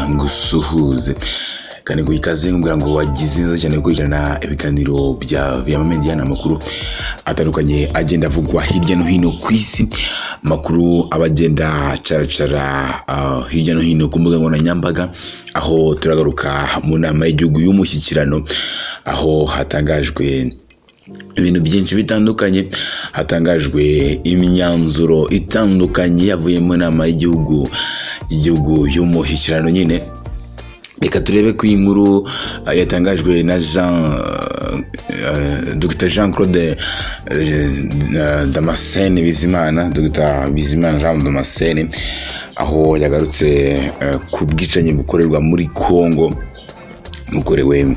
ngusuhuze kandi ngo ikaze nkubwira ngo wagize neza cyane gukurikirana ibiganiro bya viyama mediya ni amakuru atandukanye agenda avugwa hirya no hino ku isi amakuru aba agenda acaracara ah, hirya no hino ku mbuga nkoranyambaga aho turagaruka mu nama y'igihugu y'umushyikirano aho hatangajwe ibintu byinshi bitandukanye hatangajwe imyanzuro itandukanye yavuye mu nama y'igihugu y'igihugu y'umushyikirano nyine reka turebe ku inkuru eh, yatangajwe na jean eh, dr jean claude eh, eh, damascene bizimana dr bizimana jean damascene aho yagarutse eh, ku bwicanyi bukorerwa muri congo bukorewe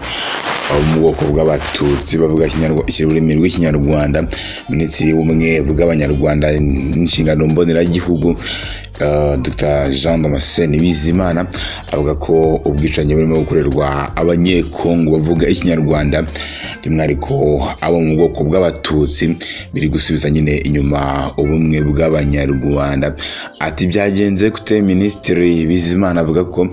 abo mu bwoko bw'abatutsi bavuga Ikinyarwa- iki- ururimi rw'ikinyarwanda minisitiri w'ubumwe bw'abanyarwanda n'inshingano mboneragihugu eh, dr jean damascene bizimana avuga ko ubwicanyi burimo gukorerwa abanyekongo bavuga ikinyarwanda by'umwihariko abo mu bwoko bw'abatutsi biri gusubiza nyine inyuma ubumwe bw'abanyarwanda ati byagenze gute minisitiri bizimana avuga ko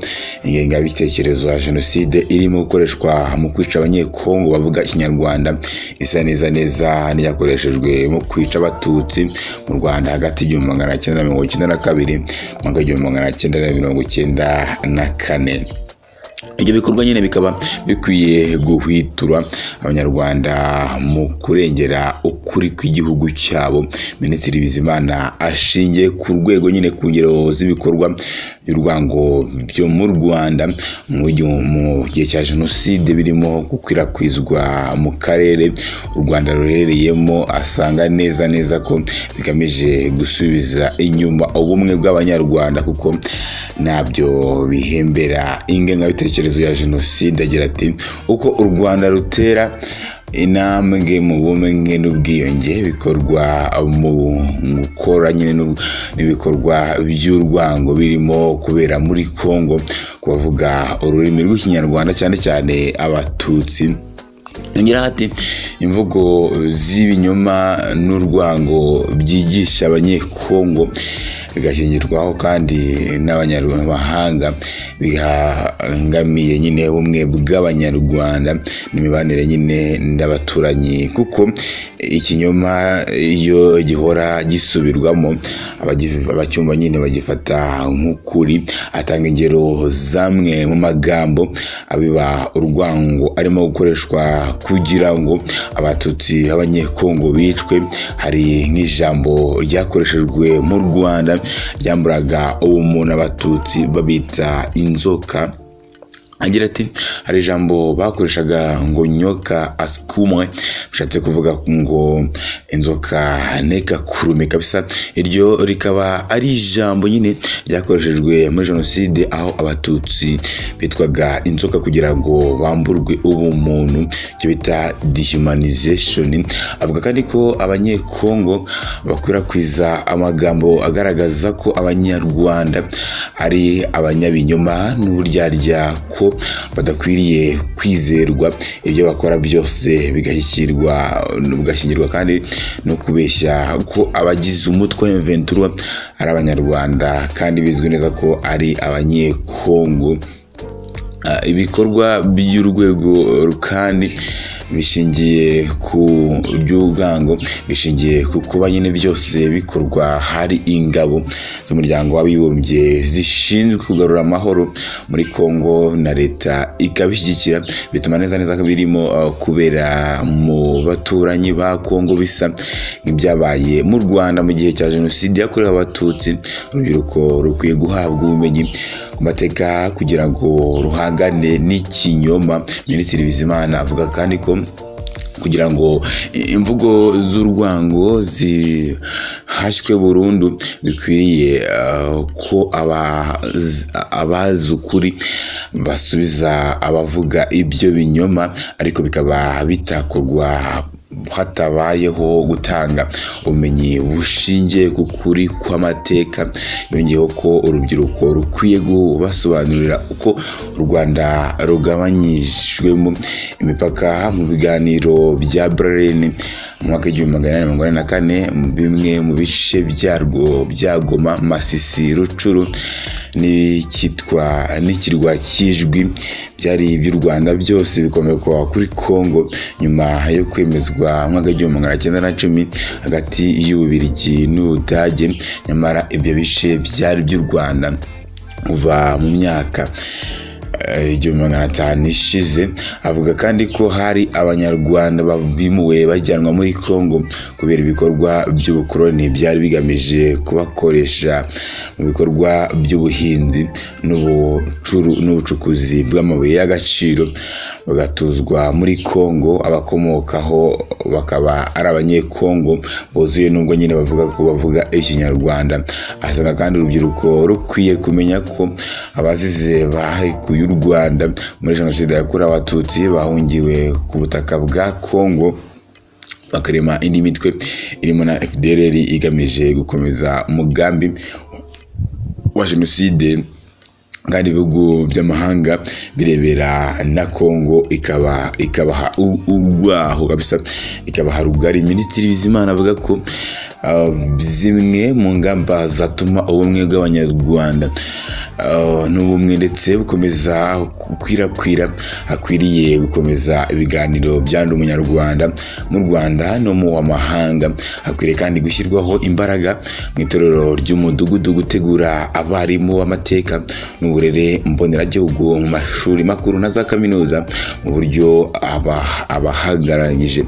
ingengabitekerezo ya jenoside irimo gukoreshwa mu kwica abanyekongo bavuga ikinyarwanda isa neza neza n'iyakoreshejwe mu kwica abatutsi mu rwanda hagati y'igihumbi magana cyenda na mirongo icyenda na kabiri n'umwaka w'igihumbi magana cyenda na mirongo icyenda na kane ibyo bikorwa nyine bikaba bikwiye guhwitura abanyarwanda mu kurengera ukuri kw'igihugu cyabo minisitiri bizimana ashingiye ku rwego nyine ku ngero z'ibikorwa by'urwango byo mu rwanda mu gihe- mu gihe cya jenoside birimo gukwirakwizwa mu karere u rwanda ruherereyemo asanga neza neza ko bigamije gusubiza inyuma ubumwe bw'abanyarwanda kuko ntabyo bihembera ingengabitekerezo ya jenoside agira ati uko u rwanda rutera intambwe mu bumwe n'ubwiyunge bikorwa mu gukora nyine n'u- n'ibikorwa by'urwango birimo kubera muri congo kubavuga ururimi rw'ikinyarwanda cyane cyane abatutsi yongeraho ati imvugo z'ibinyoma n'urwango byigisha abanyekongo bigashingirwaho kandi n'abanyamahanga bihangamiye nyine ubumwe bw'abanyarwanda n'imibanire nyine n'abaturanyi kuko ikinyoma iyo gihora gisubirwamo abagif- abacyumva nyine bagifata nk'ukuri atanga ingero zamwe mu magambo abiba urwango arimo gukoreshwa kugira ngo abatutsi b'abanyekongo bicwe hari nk'ijambo ryakoreshejwe mu rwanda ryamburaga ubumuntu abatutsi babita inzoka agira ati hari ijambo bakoreshaga ngo nyoka asikumwe bishatse kuvuga ngo inzoka nekakurume kabisa iryo rikaba ari ijambo nyine ryakoreshejwe muri jenoside aho abatutsi bitwaga inzoka kugira ngo bamburwe ubumuntu icyo bita dehumanization avuga kandi ko abanyekongo bakwirakwiza amagambo agaragaza ko abanyarwanda ari abanyabinyoma n'uburyarya ko badakwiriye kwizerwa ibyo bakora byose bigashyikirwa bigashyingirwa kandi no kubeshya ko abagize umutwe wa Ventura ari abanyarwanda kandi bizwi neza ko ari abanyekongo Ah, ibikorwa by'urwego kandi bishingiye ku by'ubwango bishingiye ku kuba nyine byose bikorwa hari ingabo z'umuryango w'abibumbye zishinzwe kugarura amahoro muri Kongo na leta ikabishyigikira bituma neza neza ko birimo ah, kubera mu baturanyi ba Kongo bisa nk'ibyabaye mu Rwanda mu gihe cya jenoside yakorewe abatutsi urubyiruko rukwiye guhabwa ubumenyi ku mateka kugira ngo ruhangane n'ikinyoma minisitiri bizimana avuga kandi ko kugira ngo imvugo z'urwango zihashywe burundu bikwiriye ah, ko aba- abazi ukuri basubiza abavuga ibyo binyoma ariko bikaba bitakorwa hatabayeho gutanga ubumenyi bushingiye ku kuri kw'amateka yongeyeho ko urubyiruko rukwiye kubasobanurira uko u rwanda rugabanyijwemo imipaka mu biganiro bya berlin mu mwaka w'igihumbi magana inani mirongo inani na kane mu bimwe mu bice byarwo bya goma masisi rucuru n'icyitwa n'ikirwa cy'ijwi byari iby'u rwanda byose bikomekwa kuri congo nyuma yo kwemezwa mu mwaka w'igihumbi magana cyenda na cumi hagati y'ububirigi n'ubudage nyamara ibyo bice byari iby'u rwanda kuva mu myaka eh, igihumbi magana atanu ishize avuga kandi ko hari abanyarwanda bimuwe bajyanwa muri congo kubera ibikorwa by'ubukoloni byari bigamije kubakoresha mu bikorwa by'ubuhinzi n'ubucuru- n'ubucukuzi bw'amabuye y'agaciro bagatuzwa muri congo abakomokaho bakaba ari abanyekongo buzuye nubwo nyine bavuga ko bavuga ikinyarwanda asanga kandi urubyiruko rukwiye kumenya ko abazize bahekuye u rwanda muri jenoside yakorewe abatutsi bahungiwe ku butaka bwa congo bakarema indi mitwe irimo na fdrr igamije gukomeza umugambi wa jenoside kandi ibihugu by'amahanga birebera na kongo ikaba ikabaha u- urwaho kabisa ikabaha rugari minisitiri bizimana avuga ko uh, zimwe mu ngamba zatuma ubumwe bw'abanyarwanda uh, n'ubumwe ndetse bukomeza gukwirakwira hakwiriye gukomeza ibiganiro byandi umunyarwanda mu rwanda no mu w'amahanga hakwiriye kandi gushyirwaho imbaraga mu itorero ry'umudugudu gutegura abarimu b'amateka n'uburere mboneragihugu mu mashuri makuru na za kaminuza mu buryo aba- abahagararanyije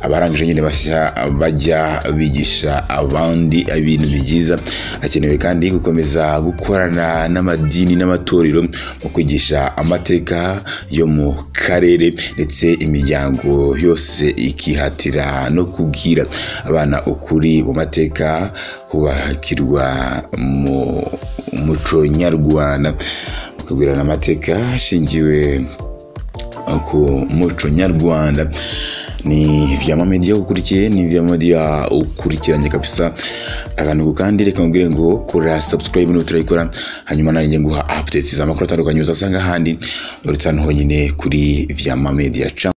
abarangije nyine bashya bajya bigisha abandi ibintu byiza hakenewe kandi gukomeza gukorana n'amadini n'amatorero mu kwigisha amateka yo mu karere ndetse imiryango yose ikihatira no kubwira abana ukuri mu mateka hubakirwa mu muco nyarwanda bakabwirana amateka ashingiwe ku muco nyarwanda ni vyama media ukurikiye ni vyama media ukurikiranye kabisa akantu kandi reka nkubwire ngo kora subscribe niba utarayikora hanyuma nanjye nguha updates z'amakuru atandukanye uzasanga ahandi uretse hano honyine kuri vyama media Ciao.